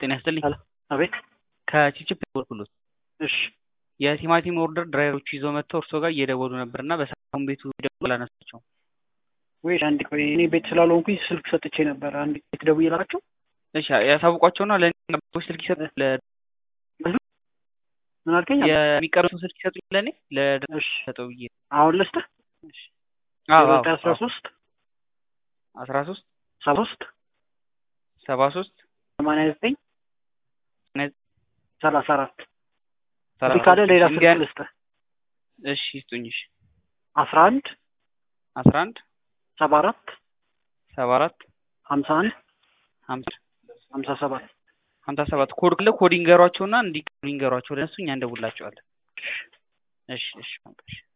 ጤና ይስጥልኝ። ሄሎ አቤት። ከቺፕቺፕ በኩሉት እሺ የቲማቲም ኦርደር ድራይቨሮች ይዘው መጥተው እርስዎ ጋር እየደወሉ ነበር እና በሰላም ቤቱ ደውሎ አላነሳቸውም። ወይ አንድ ቆይ እኔ ቤት ስላልሆንኩኝ ስልክ ሰጥቼ ነበር። አንድ ቤት ደውዬ ላቸው። እሺ ያሳውቋቸውና ለእኔ ስልክ ይሰጡ ምን አልከኝ? የሚቀርሱን ስልክ ይሰጡ ለእኔ እሺ ለሰጠው ብዬ አሁን ልስጥህ። አዎ ዘጠኝ አስራ ሶስት አስራ ሶስት ሰባ ሶስት ሰባ ሶስት ሰማንያ ዘጠኝ ሰላሳ አራት ሰላሳ እዚህ ካለ ሌላ ስልክ እንዲያ- ልስጥህ። እሺ ይስጡኝ። እሺ አስራ አንድ አስራ አንድ ሰባ አራት ሰባ አራት ሀምሳ አንድ ሀምሳ ሀምሳ ሰባት ሀምሳ ሰባት ኮድ ካለ ኮድ ይንገሯቸውና እንዲቀሩ ይንገሯቸው ለእነሱ እኛ እንደውላቸዋለን። እሺ እሺ በቃ እሺ